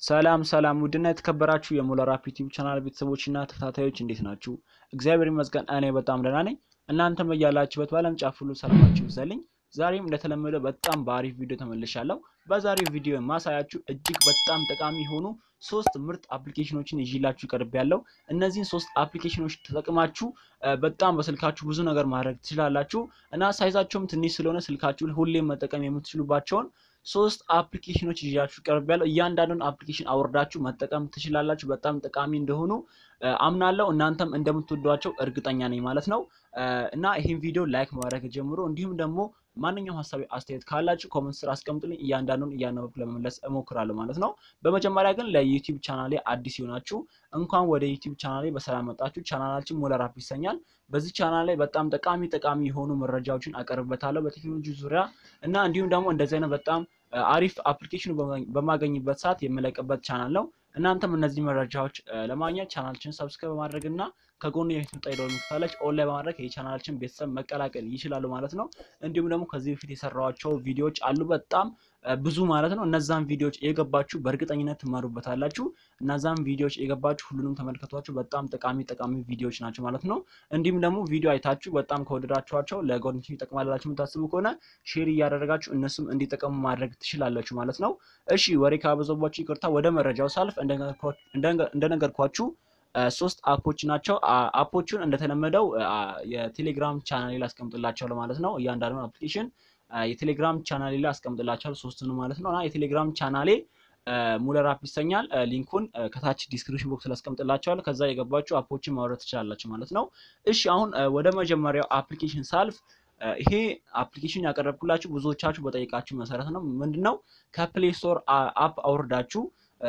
ሰላም ሰላም ውድና የተከበራችሁ የሞለር አፕ ዩቲዩብ ቻናል ቤተሰቦችና ተከታታዮች እንዴት ናችሁ? እግዚአብሔር ይመስገን እኔ በጣም ደህና ነኝ። እናንተም እያላችሁበት በዓለም ጫፍ ሁሉ ሰላማችሁ ይብዛልኝ። ዛሬም እንደተለመደው በጣም በአሪፍ ቪዲዮ ተመልሻለሁ። በዛሬው ቪዲዮ የማሳያችሁ እጅግ በጣም ጠቃሚ የሆኑ ሶስት ምርጥ አፕሊኬሽኖችን ይዤላችሁ ቀርብ ያለው እነዚህን ሶስት አፕሊኬሽኖች ተጠቅማችሁ በጣም በስልካችሁ ብዙ ነገር ማድረግ ትችላላችሁ እና ሳይዛቸውም ትንሽ ስለሆነ ስልካችሁ ሁሌም መጠቀም የምትችሉባቸውን ሶስት አፕሊኬሽኖች ይዣችሁ ቀርብ ያለው እያንዳንዱን አፕሊኬሽን አውርዳችሁ መጠቀም ትችላላችሁ። በጣም ጠቃሚ እንደሆኑ አምናለሁ። እናንተም እንደምትወዷቸው እርግጠኛ ነኝ ማለት ነው እና ይህን ቪዲዮ ላይክ ማድረግ ጀምሮ እንዲሁም ደግሞ ማንኛውም ሀሳቢ አስተያየት ካላችሁ ኮመንት ስር አስቀምጡልኝ። እያንዳንዱን እያነበብኩ ለመመለስ እሞክራለሁ ማለት ነው። በመጀመሪያ ግን ለዩቲዩብ ቻናሌ አዲስ ይሆናችሁ እንኳን ወደ ዩቲዩብ ቻናሌ በሰላም መጣችሁ። ቻናላችን ሞለር አፕ ይሰኛል። በዚህ ቻናል ላይ በጣም ጠቃሚ ጠቃሚ የሆኑ መረጃዎችን አቀርብበታለሁ በቴክኖሎጂ ዙሪያ እና እንዲሁም ደግሞ እንደዚህ አይነት በጣም አሪፍ አፕሊኬሽኑ በማገኝበት ሰዓት የምለቅበት ቻናል ነው። እናንተም እነዚህ መረጃዎች ለማግኘት ቻናላችን ሰብስክራይብ በማድረግ እና ከጎኑ የምትመጣ የደወል ምልክት አለች ኦንላይን በማድረግ የቻናላችን ቤተሰብ መቀላቀል ይችላሉ ማለት ነው። እንዲሁም ደግሞ ከዚህ በፊት የሰራኋቸው ቪዲዮዎች አሉ በጣም ብዙ ማለት ነው። እነዛን ቪዲዮዎች የገባችሁ በእርግጠኝነት ትማሩበታላችሁ። እነዛን ቪዲዮዎች የገባችሁ ሁሉንም ተመልከቷቸው። በጣም ጠቃሚ ጠቃሚ ቪዲዮዎች ናቸው ማለት ነው። እንዲሁም ደግሞ ቪዲዮ አይታችሁ በጣም ከወደዳችኋቸው ለጓደኞች ይጠቅማላችሁ የምታስቡ ከሆነ ሼር እያደረጋችሁ እነሱም እንዲጠቀሙ ማድረግ ትችላላችሁ ማለት ነው። እሺ ወሬ ካበዛባችሁ ይቅርታ። ወደ መረጃው ሳልፍ እንደነገርኳችሁ ሶስት አፖች ናቸው። አፖቹን እንደተለመደው የቴሌግራም ቻናሌ ላይ አስቀምጥላቸዋለሁ ማለት ነው። እያንዳንዱን አፕሊኬሽን የቴሌግራም ቻናሌ ላይ አስቀምጥላቸዋለሁ ሶስቱን ማለት ነው እና የቴሌግራም ቻናሌ ሙለር አፕ ይሰኛል። ሊንኩን ከታች ዲስክሪፕሽን ቦክስ ላይ አስቀምጥላቸዋለሁ። ከዛ የገባችሁ አፖችን ማውረድ ትችላላችሁ ማለት ነው። እሺ አሁን ወደ መጀመሪያው አፕሊኬሽን ሳልፍ ይሄ አፕሊኬሽን ያቀረብኩላችሁ ብዙዎቻችሁ በጠይቃችሁ መሰረት ነው። ምንድነው ከፕሌይ ስቶር አፕ አውርዳችሁ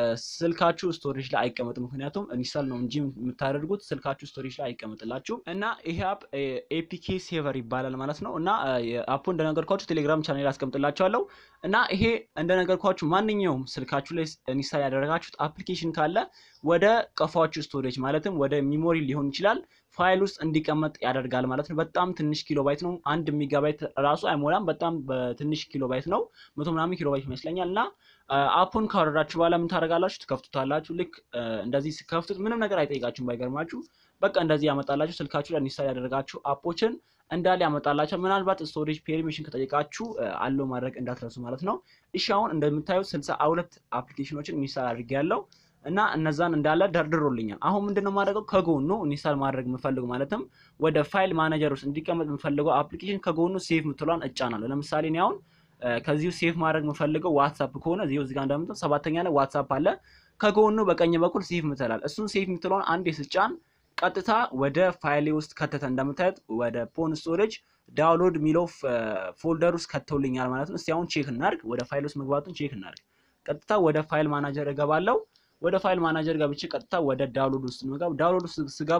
ስልካችሁ ስቶሬጅ ላይ አይቀመጥም። ምክንያቱም ኢንስታል ነው እንጂ የምታደርጉት ስልካችሁ ስቶሬጅ ላይ አይቀመጥላችሁም። እና ይሄ አፕ ኤፒኬ ሴቨር ይባላል ማለት ነው። እና አፑ እንደነገርኳችሁ ቴሌግራም ቻናል አስቀምጥላችኋለሁ። እና ይሄ እንደነገርኳችሁ ማንኛውም ስልካችሁ ላይ ኢንስታል ያደረጋችሁት አፕሊኬሽን ካለ ወደ ቀፏችሁ ስቶሬጅ ማለትም ወደ ሚሞሪ ሊሆን ይችላል ፋይል ውስጥ እንዲቀመጥ ያደርጋል ማለት ነው። በጣም ትንሽ ኪሎ ባይት ነው። አንድ ሜጋባይት ራሱ አይሞላም። በጣም በትንሽ ኪሎ ባይት ነው። መቶ ምናምን ኪሎ ባይት ይመስለኛል። እና አፑን ካወረዳችሁ በኋላ ምን ታደርጋላችሁ? ትከፍቱታላችሁ። ልክ እንደዚህ ስከፍቱት ምንም ነገር አይጠይቃችሁም። ባይገርማችሁ በቃ እንደዚህ ያመጣላችሁ። ስልካችሁ ላይ ኢንስታል ያደረጋችሁ አፖችን እንዳለ ያመጣላቸው። ምናልባት ስቶሬጅ ፔርሚሽን ከጠየቃችሁ አለው ማድረግ እንዳትረሱ ማለት ነው። እሺ አሁን እንደምታዩት ስልሳ ሁለት አፕሊኬሽኖችን ኢንስታል አድርጌያለሁ እና እነዛን እንዳለ ደርድሮልኛል። አሁን ምንድነው የማደርገው ከጎኑ ኢንስታል ማድረግ የምፈልገው ማለትም ወደ ፋይል ማኔጀር ውስጥ እንዲቀመጥ የምፈልገው አፕሊኬሽን ከጎኑ ሴቭ ምትሏን እጫናለሁ። ለምሳሌ እኔ አሁን ከዚሁ ሴቭ ማድረግ የምፈልገው ዋትሳፕ ከሆነ እዚሁ እዚጋ እንደምትል ሰባተኛ ላይ ዋትሳፕ አለ። ከጎኑ በቀኝ በኩል ሴቭ ምትላል። እሱን ሴቭ ምትሏን አንዴ ስጫን ቀጥታ ወደ ፋይሌ ውስጥ ከተተ። እንደምታዩት ወደ ፖን ስቶሬጅ ዳውንሎድ የሚለው ፎልደር ውስጥ ከተውልኛል ማለት ነው። እስቲ አሁን ቼክ እናድርግ። ወደ ፋይል ውስጥ መግባቱን ቼክ እናድርግ። ቀጥታ ወደ ፋይል ማናጀር እገባለሁ። ወደ ፋይል ማናጀር ገብቼ ቀጥታ ወደ ዳውንሎድ ውስጥ ነው። ዳውንሎድ ውስጥ ስገባ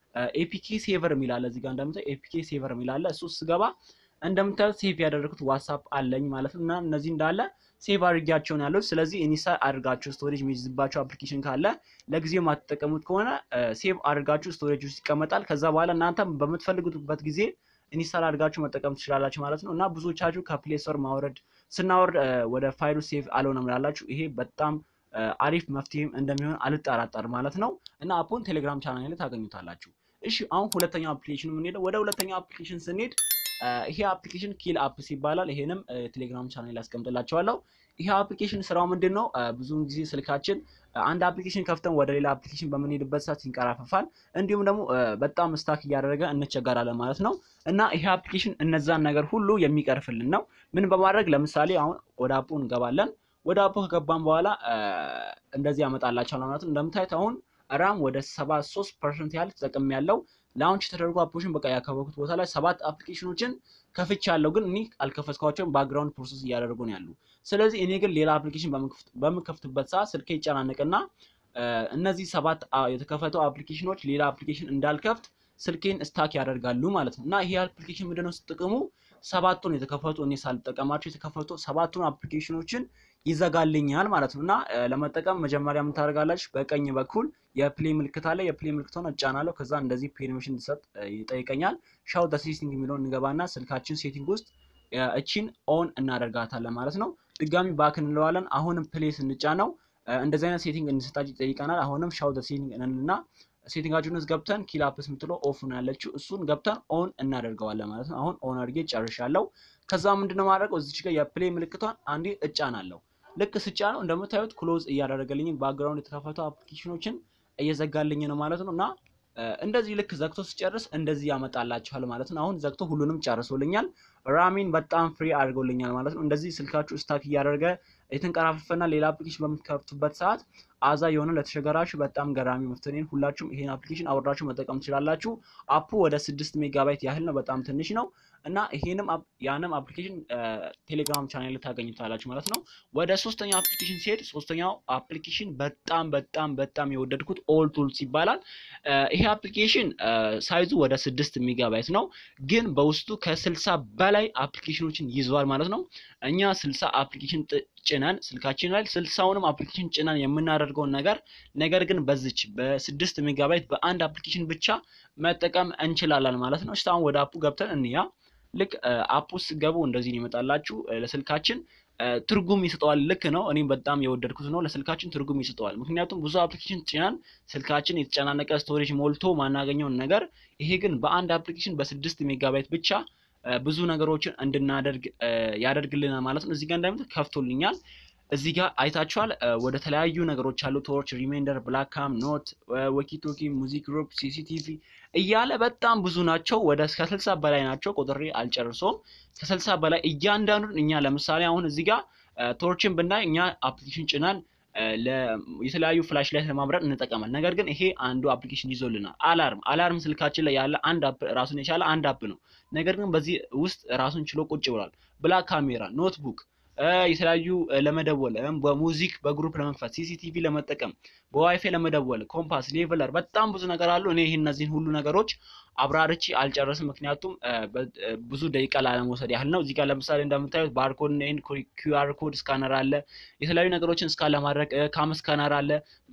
ኤፒኬ ሴቨር የሚላለ እዚህ ጋር እንደምታዩት ኤፒኬ ሴቨር የሚላለ እሱ ስገባ እንደምታዩት ሴቭ ያደረኩት ዋትሳፕ አለኝ ማለት ነው። እና እነዚህ እንዳለ ሴቭ አድርጊያቸውን ያሉት። ስለዚህ ኢንስታል አድርጋችሁ ስቶሬጅ የሚይዝባቸው አፕሊኬሽን ካለ ለጊዜው የማትጠቀሙት ከሆነ ሴቭ አድርጋችሁ ስቶሬጅ ውስጥ ይቀመጣል። ከዛ በኋላ እናንተ በምትፈልጉበት ጊዜ ኢንስታል አድርጋችሁ መጠቀም ትችላላችሁ ማለት ነው። እና ብዙዎቻችሁ ከፕሌይ ስቶር ማውረድ ስናወርድ ወደ ፋይሉ ሴቭ አልሆነም ላላችሁ ይሄ በጣም አሪፍ መፍትሄም እንደሚሆን አልጠራጠር ማለት ነው። እና አፑን ቴሌግራም ቻናል ላይ ታገኙታላችሁ። እሺ አሁን ሁለተኛው አፕሊኬሽን የምንሄደው ወደ ሁለተኛው አፕሊኬሽን ስንሄድ ይሄ አፕሊኬሽን ኪል አፕስ ይባላል። ይሄንም ቴሌግራም ቻናል ላይ አስቀምጥላችኋለሁ። ይሄ አፕሊኬሽን ስራው ምንድን ነው? ብዙውን ጊዜ ስልካችን አንድ አፕሊኬሽን ከፍተን ወደ ሌላ አፕሊኬሽን በምንሄድበት ሰዓት ይንቀራፈፋል፣ እንዲሁም ደግሞ በጣም ስታክ እያደረገ እንቸገራለን ማለት ነው። እና ይሄ አፕሊኬሽን እነዛን ነገር ሁሉ የሚቀርፍልን ነው። ምን በማድረግ ለምሳሌ አሁን ወደ አፑ እንገባለን። ወደ አፑ ከገባን በኋላ እንደዚህ ያመጣላቸዋል ማለት ነው። እንደምታዩት አሁን ራም ወደ 73 ፐርሰንት ያህል ተጠቅም ያለው ላውንች የተደረጉ አፕሊኬሽን በቃ ያከበኩት ቦታ ላይ ሰባት አፕሊኬሽኖችን ከፍቻ ያለው ግን እኔ አልከፈትኳቸውም። ባክግራውንድ ፕሮሰስ እያደረጉ ነው ያሉ። ስለዚህ እኔ ግን ሌላ አፕሊኬሽን በምከፍትበት ሰዓት ስልኬ ይጨናነቅና እነዚህ ሰባት የተከፈቱ አፕሊኬሽኖች ሌላ አፕሊኬሽን እንዳልከፍት ስልኬን ስታክ ያደርጋሉ ማለት ነው። እና ይሄ አፕሊኬሽን ምንድነው ጥቅሙ? ሰባቱን የተከፈቱ እኔ ሳልጠቀማቸው የተከፈቱ ሰባቱን አፕሊኬሽኖችን ይዘጋልኛል ማለት ነው። እና ለመጠቀም መጀመሪያ የምታደርጋላችሁ በቀኝ በኩል የፕሌይ ምልክት አለ። የፕሌይ ምልክቷን እጫናለሁ። ከዛ እንደዚህ ፔርሚሽን እንድሰጥ ይጠይቀኛል። ሻው ደ ሴቲንግ የሚለውን እንገባና ስልካችን ሴቲንግ ውስጥ እቺን ኦን እናደርጋታለን ማለት ነው። ድጋሚ ባክ እንለዋለን። አሁንም ፕሌይ ስንጫነው እንደዚህ አይነት ሴቲንግ እንድሰጣችሁ ይጠይቀናል። አሁንም ሻው ዘ ሴቲንግ እንልና ሴቲንጋችሁን ውስጥ ገብተን ኪላፕስ የምትለው ኦፍ ነው ያለችው እሱን ገብተን ኦን እናደርገዋለን ማለት ነው። አሁን ኦን አድርጌ ጨርሻለሁ። ከዛ ምንድነው ማድረገው እዚች ጋር የፕሌይ ምልክቷን አንዴ እጫናለሁ። ልክ ስጫ ነው እንደምታዩት ክሎዝ እያደረገልኝ ባክግራውንድ የተከፈቱ አፕሊኬሽኖችን እየዘጋልኝ ነው ማለት ነው እና እንደዚህ ልክ ዘግቶ ሲጨርስ እንደዚህ ያመጣላችኋል ማለት ነው። አሁን ዘግቶ ሁሉንም ጨርሶልኛል። ራሚን በጣም ፍሪ አድርጎልኛል ማለት ነው። እንደዚህ ስልካችሁ ስታክ እያደረገ የተንቀራፈፈና ሌላ አፕሊኬሽን በምትከፍቱበት ሰዓት አዛ የሆነ ለተቸገራችሁ በጣም ገራሚ መፍትሄን ሁላችሁም ይሄን አፕሊኬሽን አውርዳችሁ መጠቀም ትችላላችሁ። አፑ ወደ ስድስት ሜጋባይት ያህል ነው፣ በጣም ትንሽ ነው እና ይሄንም ያንም አፕሊኬሽን ቴሌግራም ቻናል ታገኙታላችሁ ማለት ነው። ወደ ሶስተኛው አፕሊኬሽን ሲሄድ ሶስተኛው አፕሊኬሽን በጣም በጣም በጣም የወደድኩት ኦል ቱልስ ይባላል። ይሄ አፕሊኬሽን ሳይዙ ወደ ስድስት ሜጋባይት ነው፣ ግን በውስጡ ከስልሳ በላይ አፕሊኬሽኖችን ይዘዋል ማለት ነው። እኛ ስልሳ አፕሊኬሽን ጭነን ስልካችን ላይ ስልሳውንም አፕሊኬሽን ጭነን የምናደርገውን ነገር ነገር ግን በዚች በስድስት ሜጋባይት በአንድ አፕሊኬሽን ብቻ መጠቀም እንችላለን ማለት ነው። እስካሁን ወደ አፑ ገብተን እንያ ልክ አፕ ውስጥ ገቡ እንደዚህ ይመጣላችሁ። ለስልካችን ትርጉም ይሰጠዋል። ልክ ነው። እኔም በጣም የወደድኩት ነው። ለስልካችን ትርጉም ይሰጠዋል። ምክንያቱም ብዙ አፕሊኬሽን ጭናን ስልካችን የተጨናነቀ ስቶሬጅ ሞልቶ ማናገኘውን ነገር ይሄ ግን በአንድ አፕሊኬሽን በስድስት ሜጋባይት ብቻ ብዙ ነገሮችን እንድናደርግ ያደርግልናል ማለት ነው። እዚህ ጋር እንደምት ከፍቶልኛል። እዚህ ጋር አይታችኋል። ወደ ተለያዩ ነገሮች አሉ። ቶርች፣ ሪሜንደር፣ ብላካም፣ ኖት፣ ወኪቶኪ፣ ሙዚክ ግሩፕ፣ ሲሲቲቪ እያለ በጣም ብዙ ናቸው። ወደ ከስልሳ በላይ ናቸው። ቆጥሬ አልጨርሰውም። ከስልሳ በላይ እያንዳንዱን እኛ ለምሳሌ አሁን እዚህ ጋር ቶርችን ብናይ እኛ አፕሊኬሽን ጭናን የተለያዩ ፍላሽ ላይ ለማብራት እንጠቀማል። ነገር ግን ይሄ አንዱ አፕሊኬሽን ይዞልናል። አላርም አላርም ስልካችን ላይ ያለ አንድ አፕ ራሱን የቻለ አንድ አፕ ነው። ነገር ግን በዚህ ውስጥ ራሱን ችሎ ቁጭ ብሏል። ብላክ ካሜራ፣ ኖትቡክ የተለያዩ ለመደወል በሙዚክ በግሩፕ ለመክፈት ሲሲቲቪ ለመጠቀም በዋይፋይ ለመደወል ኮምፓስ፣ ሌቨለር በጣም ብዙ ነገር አሉ። እኔ ይህን እነዚህን ሁሉ ነገሮች አብራርቼ አልጨረስም፣ ምክንያቱም ብዙ ደቂቃ ላለመውሰድ ያህል ነው። እዚህ ጋር ለምሳሌ እንደምታዩት ባርኮድ ኤንድ ኪውአር ኮድ ስካነር አለ። የተለያዩ ነገሮችን እስካን ለማድረግ ካም ስካነር አለ።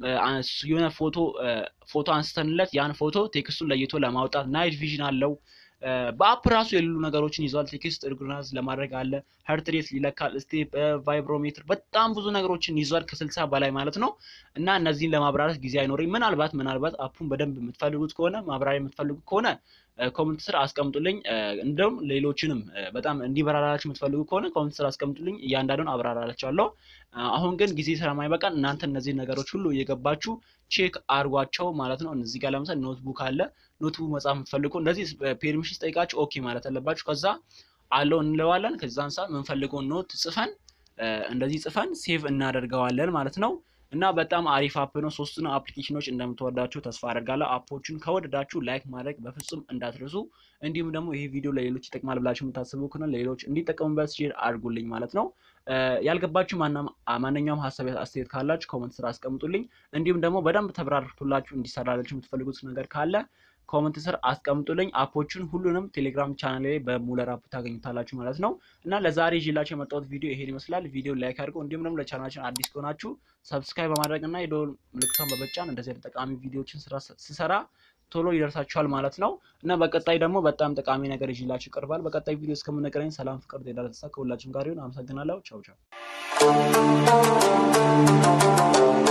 የሆነ ፎቶ ፎቶ አንስተንለት ያን ፎቶ ቴክስቱን ለይቶ ለማውጣት ናይት ቪዥን አለው። በአፕ ራሱ የሌሉ ነገሮችን ይዟል። ቴክስት ኦርጋናይዝ ለማድረግ አለ። ሀርት ሬት ይለካል። ስቴፕ፣ ቫይብሮሜትር በጣም ብዙ ነገሮችን ይዟል ከስልሳ በላይ ማለት ነው። እና እነዚህን ለማብራራት ጊዜ አይኖረኝ። ምናልባት ምናልባት አፑን በደንብ የምትፈልጉት ከሆነ ማብራሪያ የምትፈልጉት ከሆነ ኮመንት ስር አስቀምጡልኝ። እንደውም ሌሎችንም በጣም እንዲበራራላችሁ የምትፈልጉ ከሆነ ኮመንት ስር አስቀምጡልኝ። እያንዳንዱን አብራራላችኋለሁ። አሁን ግን ጊዜ ስለማይበቃን እናንተ እነዚህ ነገሮች ሁሉ እየገባችሁ ቼክ አድርጓቸው ማለት ነው። እዚህ ጋር ለምሳሌ ኖትቡክ አለ። ኖትቡክ መጻፍ የምትፈልጉ እንደዚህ ፔርሚሽን ጠይቃችሁ ኦኬ ማለት አለባችሁ። ከዛ አለው እንለዋለን። ከዛ አንሳር የምንፈልገውን ኖት ጽፈን እንደዚህ ጽፈን ሴቭ እናደርገዋለን ማለት ነው። እና በጣም አሪፍ አፕ ነው። ሶስቱን አፕሊኬሽኖች እንደምትወዳችሁ ተስፋ አደርጋለሁ። አፖችን ከወደዳችሁ ላይክ ማድረግ በፍጹም እንዳትረሱ። እንዲሁም ደግሞ ይሄ ቪዲዮ ለሌሎች ይጠቅማል ብላችሁ የምታስቡ ከሆነ ለሌሎች እንዲጠቀሙበት ሼር አድርጉልኝ ማለት ነው። ያልገባችሁ ማንኛውም ሀሳብ አስተያየት ካላችሁ ኮመንት ስራ አስቀምጡልኝ። እንዲሁም ደግሞ በደንብ ተብራርቶላችሁ እንዲሰራላችሁ የምትፈልጉት ነገር ካለ ኮመንት ስር አስቀምጡልኝ። አፖቹን ሁሉንም ቴሌግራም ቻናል ላይ በሙለር አፕ ታገኙታላችሁ ማለት ነው። እና ለዛሬ ይዤላችሁ የመጣሁት ቪዲዮ ይሄን ይመስላል። ቪዲዮ ላይክ አድርገው እንዲሁም ደግሞ ለቻናላችን አዲስ ከሆናችሁ ሰብስክራይብ በማድረግ እና የደወል ምልክቷን በመጫን እንደዚህ አይነት ጠቃሚ ቪዲዮዎችን ስሰራ ቶሎ ይደርሳችኋል ማለት ነው። እና በቀጣይ ደግሞ በጣም ጠቃሚ ነገር ይዤላችሁ ይቀርባል። በቀጣይ ቪዲዮ እስከምንገናኝ ሰላም፣ ፍቅር፣ ጤና ደስታ ከሁላችሁም ጋር ይሁን። አመሰግናለሁ። ቻው ቻው